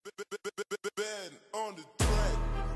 Ben on the track.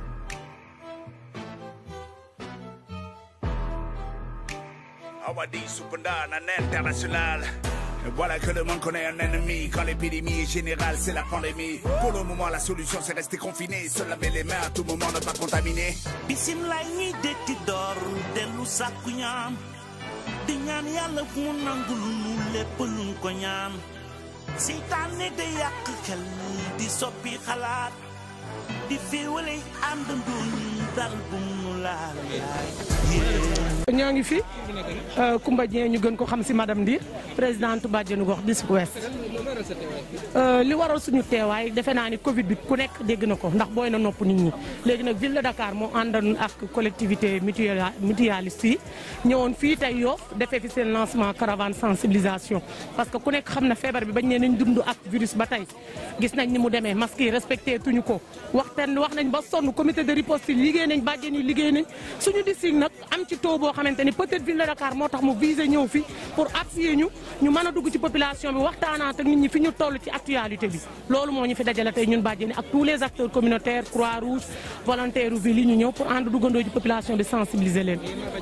Awadi Supanda, un international. Et Voilà que le monde connaît un ennemi. Quand l'épidémie est générale, c'est la pandémie. Pour le moment, la solution, c'est rester confiné. Se laver les mains à tout moment, ne pas contaminer. bisimilaay ñiy detti door dellu sàkku ñaan di ñaan yàlla mu nangul nu lépp luñ ko ñaan seytaane day yàq xel di soppi xalaat di féewale àndandoo ñu dal bu mu laal yaay ñoo ngi fi Koumba Dieng ñu gën ko xam si madame Ndir présidente bàjjenu gox district ouest li waral suñu teewaay defe naa ni Covid bi ku nekk dégg na ko ndax booy na nopp nit ñi léegi nag ville de Dakar moo àndoon ak collectivité mutuelle mutualiste yi ñëwoon fii tey Yoff defee fi seen lancement caravane sensibilisation parce que ku nekk xam na feebar bi bañ ne nañ dund ak virus ba tey gis nañ ni mu demee masque yi respecté tuñu ko waxtaan wax nañ ba sonn comité de riposte yi liggéey nañ bàjjen yi liggéey nañ suñu district nag am ci taux boo xamante ni peut-être ville de Dakar moo tax mu visé ñëw fi pour appuyer ñu ñu mën a dugg ci population bi waxtaanaat ak nit ñi fi ñu toll ci actualité bi loolu moo ñu fi dajale tey ñun bàjjen yi ak tous les acteurs communautaires croix rouge volontaire u ville yi ñu ñëw pour ànd duggandoo ci population bi sensibiliser leen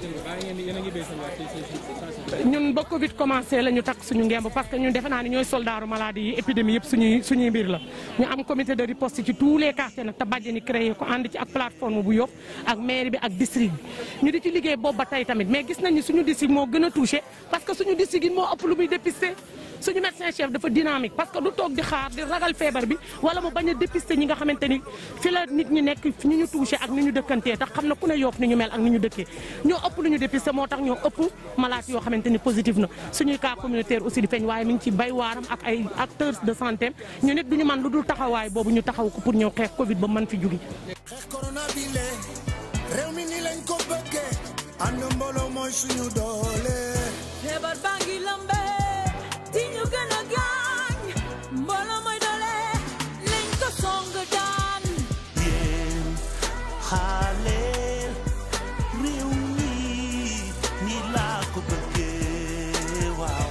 ñun ba Covid commencé la ñu takk suñu ngemb parce que ñun defe naa ni ñooy soldaaru maladie yi épidémie yëpp suñuy suñuy mbir la ñu am comité de riposte ci tous les quartiers nag te bàjjen yi créé ko ànd ci ak plateforme bu Yoff ak mairie bi ak district bi ñu di ci liggéey boobu ba tey tamit mais gis nañ ni suñu district moo gën a touché parce que suñu district yi moo ëpp lu muy dépisté suñu médecin chef dafa dynamique parce que du toog di xaar di ragal feebar bi wala mu bañ a dépister ñi nga xamante ni fi la nit ñi nekk ñu ñu touché ak ni ñu dëkkantee tax xam na ku ne Yoff ni ñu mel ak ni ñu dëkkee ñoo ëpp lu ñu dépister moo tax ñoo ëpp malade yoo xamante ni positif na suñuy cas communautaire aussi di feeñ waaye mi ngi ci bay waaram ak ay acteurs de santé ñu nit duñu man lu dul taxawaay boobu ñu taxaw ko pour ñëw xeex Covid ba mën fi jóge xeex corona bi le réew mi ni lañ ko bëggee ànd mbooloo mooy suñu doole feebar baa ngi lambe di ñu gën a gaañ mbooloo mooy doole lañ ko song daan yéen xaaleel réew mi ni laa ko bëggee waaw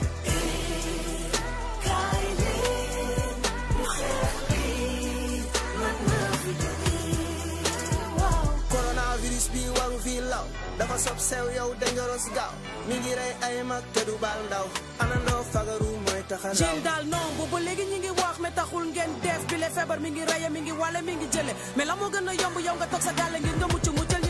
kaay leen ñu xeex bi mën na fi jóge waaw coronavirus bi waru fi law dafa sob sew yow dangerous gaaw mi ngi rey ay mag te du baal ndaw anandoo fagaru mooy taxa raw jéem daal non boobu léegi ñi ngi wax mais taxul ngeen def bi le feebar mi ngi reye mi ngi wale mi ngi jële mais la moo gën a yomb yow nga toog sa gàlle ngir nga mucc muccal